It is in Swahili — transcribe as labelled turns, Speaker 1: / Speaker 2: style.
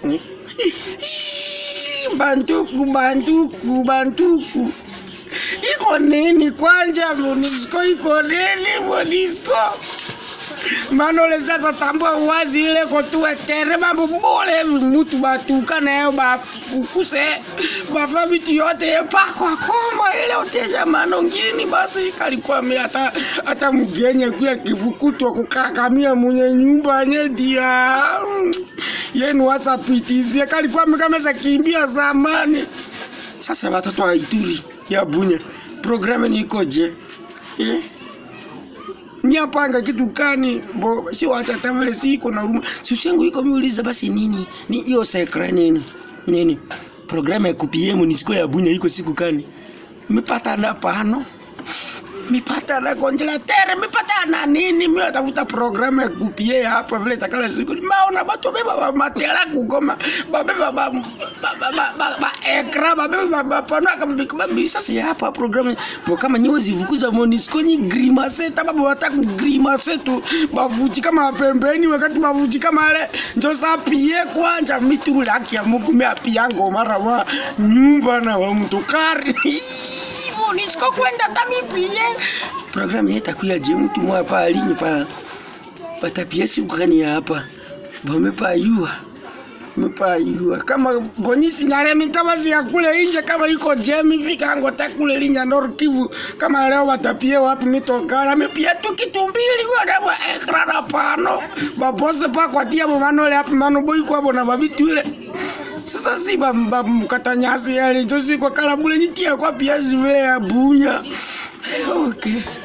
Speaker 1: bantuku bantuku bantuku iko nini kwanja monisco iko nini monisco manole sasa tambua wazi ile kotuwe tere mambo bole mutu batuka nayo bafukuse bafa bitu yote yepakwa koma ile otesha manongini basi kalikuwa mi hata hata mgenye kuya kivukutwa kukakamia munye nyumba nyedia yenu wasapitizie kalikuwa mikameza kimbia zamani sasa watoto wa Ituri ya Bunya programu nikoje eh? Nyapanga kitu kani bo si wacha tamale si iko na ruma si ushangu iko miuliza basi nini ni hiyo sekra nini nini programu ya kupiemu ni siku ya Bunya iko siku kani mipata na pano mipata na konjelatere mipata na nini mimi natafuta programu ya kupie hapa vile takala siku maona watu beba ba matela kugoma babeba ba ba ba ba, ba, ba ekra babeba ba pano kama sasa ya hapa programu po kama nyewe zivukuza Monisco ni grimace tababu wataka grimace tu bavuji kama pembeni wakati bavuji kama ale njo sa pie kwanja mituru laki ya Mungu mimi apiango mara wa nyumba na wa mtukari Monisco kwenda tamipie programu yeta kuya je mtu mwa pa alinyi pa patapia siku kani ya hapa bome pa yua mepa yua kama bonyisi nyale mitabazi ya kule inje kama iko jemi fika ngota kule linya Nord Kivu kama leo watapie wapi mitokana mepia tu kitu mbili kwa dawa ekra na pano babose pa kwa tia bo manole hapi mano boy kwa bona babitu ile sasa si bamkata nyasi yale njo si kwa kala bule nitia kwa pia ziwe ya bunya okay